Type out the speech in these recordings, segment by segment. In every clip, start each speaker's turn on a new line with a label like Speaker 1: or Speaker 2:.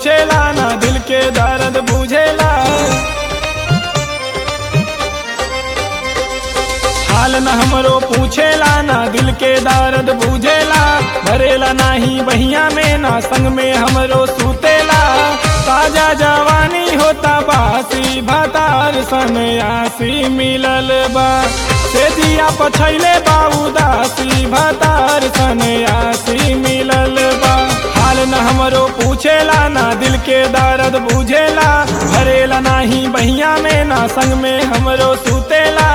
Speaker 1: पूछेला ना दिल के दर्द बुझेला हाल न हमरो पूछेला ना दिल के दर्द बुझेला भरेला नाही बहिया में ना संग में हमरो सुतेला ताजा जवानी होता बासी भातार सनयासी मिलल बा से दिया पछैले बा उदासी भातार सनयासी मिलल बा हाल न हमरो पूछेला ना दिल के दर्द बुझेला भरेला नाही बहिया में ना संग में हमरो सुतेला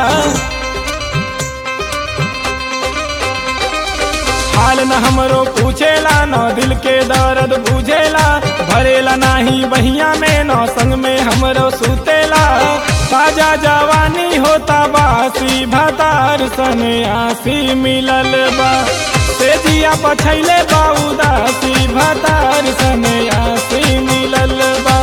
Speaker 1: हाल न हमरो पूछेला न दिल के दर्द बुझेला भरेला नाही बहिया में न संग में हमरो सुतेला ताजा जवानी होता बासी भातार सनयासी मिलल बा से जिया पछैले बा उदासी भातार सनयासी मिलल बा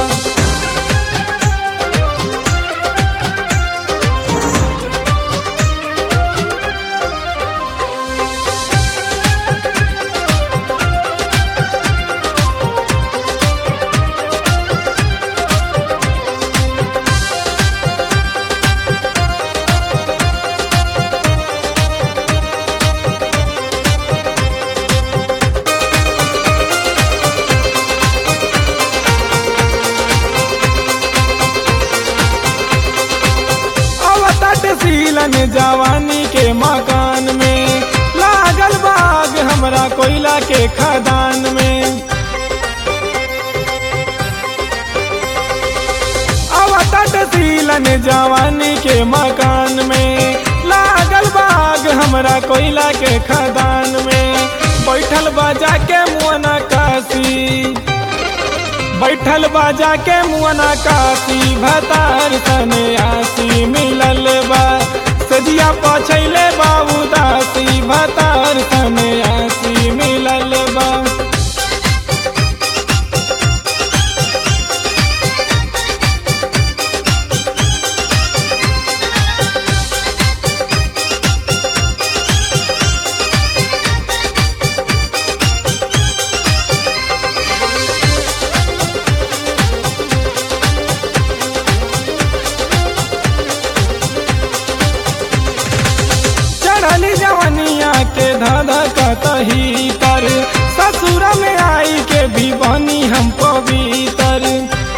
Speaker 1: अवतट सीलन जवानी के मकान में लागल बाग हमरा कोयला के खदान में अवतट सीलन जवानी के मकान में लागल बाग हमरा कोयला के खदान में बैठल बजा के मुअना काशी बैठल बाजा के मुअना काशी भतार सने आसी मिलल बा सजिया पछैले बा उदासी भतार सने आसी मिलल बा चढ़ली जवनिया के धाधा कतही कर ससुर में आई के भी बनी हम पवित्र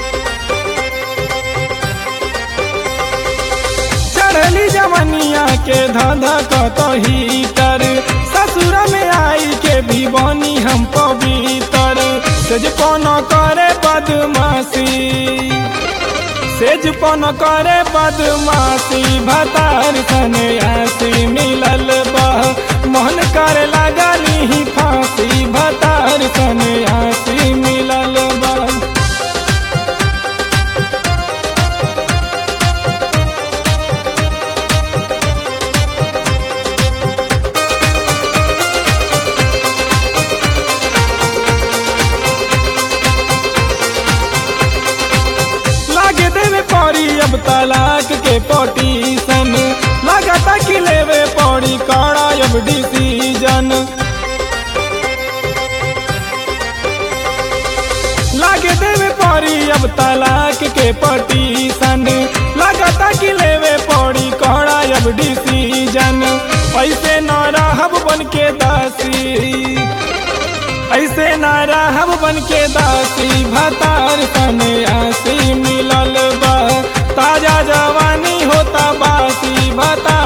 Speaker 1: चढ़ली जवनिया के धाधा कतही कर ससुर में आई के भी बनी हम पवित्र सज कोनो करे बदमाशी सेज पन करे बदमाशी भतार सनयासी मिलल बह मोहन करे लागली फांसी भतार सनयासी मिलल बह लागे देवे पड़ी अब तलाक के पटीशन लगाता कि लेवे पड़ी कड़ा अब डिसीजन लागे देवे पड़ी अब तलाक के पटीशन लगाता कि लेवे पड़ी कड़ा अब डिसीजन ऐसे न रहब बन के दासी ऐसे ना रहब बन के दासी भतार सने आसी मिलल बा ताजा जवानी होता बासी भतार